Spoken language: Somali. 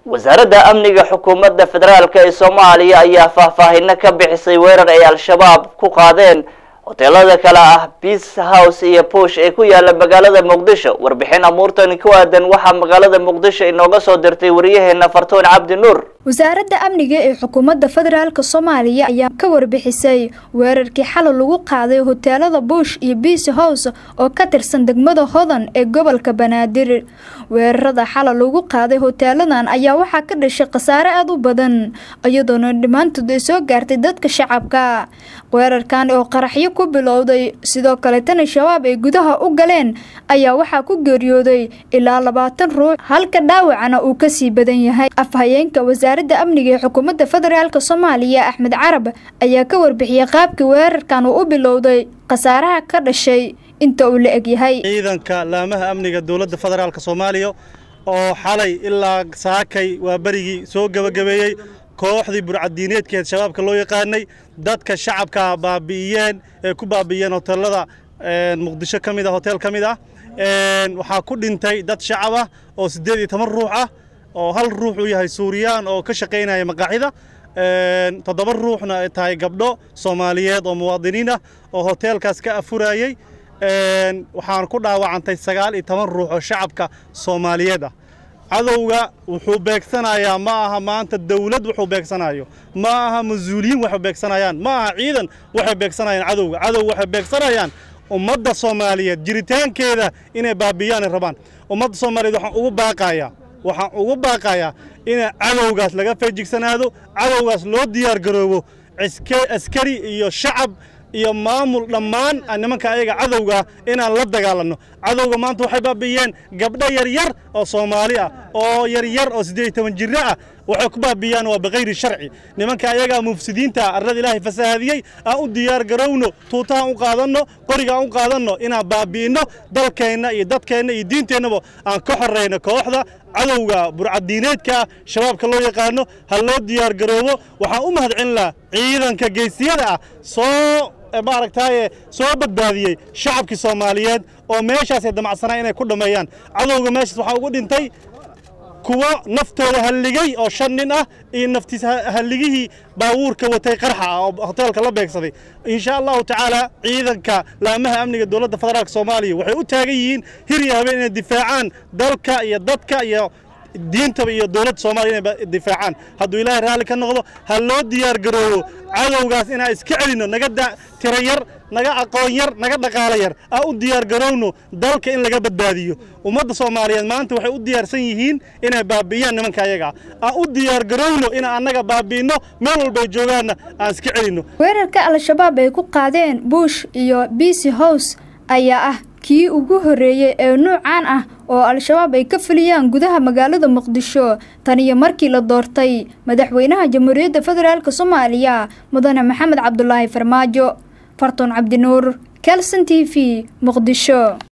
wasaaradda amniga xukuumadda federaalk ee soomaaliya ayaa faahfaahino ka bixisay weerar ay al-shabaab ku qaadeen hoteelada kale ah peace house iyo push ee ku yaala magaalada muqdisho warbixin amuurtani ku aadan waxaa magaalada muqdisho inooga soo dirtay wariyaheena fartuun cabdi nuur wasaaradda amniga ee xukuumadda federaalk soomaaliya ayaa ka warbixisay weerarkii xalay lagu qaaday hoteelada bush iyo beace house oo ka tirsan degmada hodan ee gobolka banaadir weerarada xalay lagu qaaday hoteeladan ayaa waxaa ka dhashay khasaare aada u badan iyadoona dhammaantood ay soo gaartay dadka shacabka weerarkan oo qaraxyo ku bilowday sidoo kaletana shabaab ay gudaha u galeen ayaa waxaa ku geeriyooday ilaa labaatan ruux halka dhaawacana uu kasii badan yahay afhayeenka wasaaradda amniga ee xukuumadda federaalk soomaaliya axmed carab ayaa ka warbixiyay qaabka weerarkan uu u bilowday khasaaraha ka dhashay inta uu la eg yahay ciidanka laamaha amniga dowladda federaalk soomaaliya oo xalay ilaa saakay waa berigii soo gebagabeeyey kooxdii burcadiineedkeed shabaabka loo yaqaanay dadka shacabka baabi'iyeen ee ku baabi'iyeen hoteelada muqdisho ka mid a hotel ka mid ah waxaa ku dhintay dad shacab ah oo siddeed iyo toban ruux ah oo hal ruux uu yahay suuriyaan oo ka shaqaynaya maqaaxida toddoba ruuxna ay tahay gabdho soomaaliyeed oo muwaadiniin ah oo hoteelkaas ka afurayey waxaan ku dhaawacantay sagaal iyo toban ruux oo shacabka soomaaliyeed ah cadowga wuxuu beegsanayaa ma aha maanta dawlad wuxuu beegsanayo ma aha mas-uuliyiin waxay beegsanayaan ma aha ciidan waxay beegsanayaan cadowga cadow waxay beegsanayaan ummadda soomaaliyeed jiritaankeeda inay baabi'iyaanay rabaan ummadda soomaaliyeed waxaan ugu baaqayaa waxaan ugu baaqayaa in cadowgaas laga feejigsanaado cadowgaas loo diyaar garoobo askari iyo shacab iyo maamul dhammaan nimanka ayaga cadowga inaan la dagaalanno cadowga maanta waxay baabi'iyeen gabdho yaryar oo soomaali ah oo yaryar oo siddeed iyo toban jirro ah waxay ku baabi'iyaan waa bikayri sharci nimanka ayagaa mufsidiinta arlada ilaahay fasaahadiyey aan u diyaar garowno tuutahaan u qaadanno qoriga aan u qaadanno inaan baabi'inno dalkeenna iyo dadkeenna iyo diinteennaba aan ka horrayno kooxda cadowga burcadiineedka shabaabka loo yaqaano ha loo diyaar garoobo waxaan u mahadcelin lahaa ciidanka geysiyada ah soo maaragtaaye soo badbaadiyey shacabkii soomaaliyeed oo meeshaasay damacsanaa inay ku dhammeeyaan cadowga meeshaas waxaa ugu dhintay kuwo naftooda halligay oo shan nin ah iyo naftiis halligihii baawuurka watay qarxa ah oo hoteelka la beegsaday insha allahu tacaala ciidanka laamaha amniga dowladda federaalk soomaaliya waxay u taagan yihiin hir iyo habeen inay difaacaan dalka iyo dadka iyo diintaba iyo dowladda soomaaliya inay difaacaan hadduu ilaahay raalli ka noqdo ha loo diyaar garoobo cadowgaas inaan iska celinno naga tiro yar naga aqoon yar naga dhaqaalo yar aan u diyaar garowno dalka in laga badbaadiyo ummadda soomaaliyeed maanta waxay u diyaarsan yihiin inay baabi'iyaan nimanka ayaga aan u diyaar garowno inaan annaga baabi'inno meel walbay joogaanna aan iska celinno weerarka al-shabaab ay ku qaadeen bush iyo beace house ayaa ah kii ugu horreeyey ee nuucan ah oo al-shabaab ay ka fuliyaan gudaha magaalada muqdisho tan iyo markii la doortay madaxweynaha jamhuuriyadda federaalk soomaaliya mudane maxamed cabdulaahi farmaajo fartuun cabdinuur kelson t v muqdisho